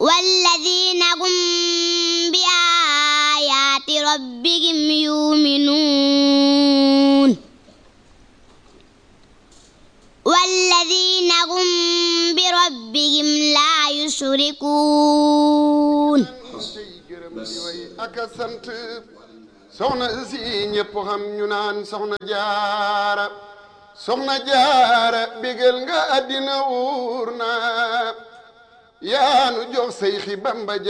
والذين هم بآيات ربهم يؤمنون والذين هم بربهم لا يشركون ak a sant soxna si ñëpp xam ñu naan soxna jaara soxna jaara bégal nga àddina wuur na yaanu jox say xi bamba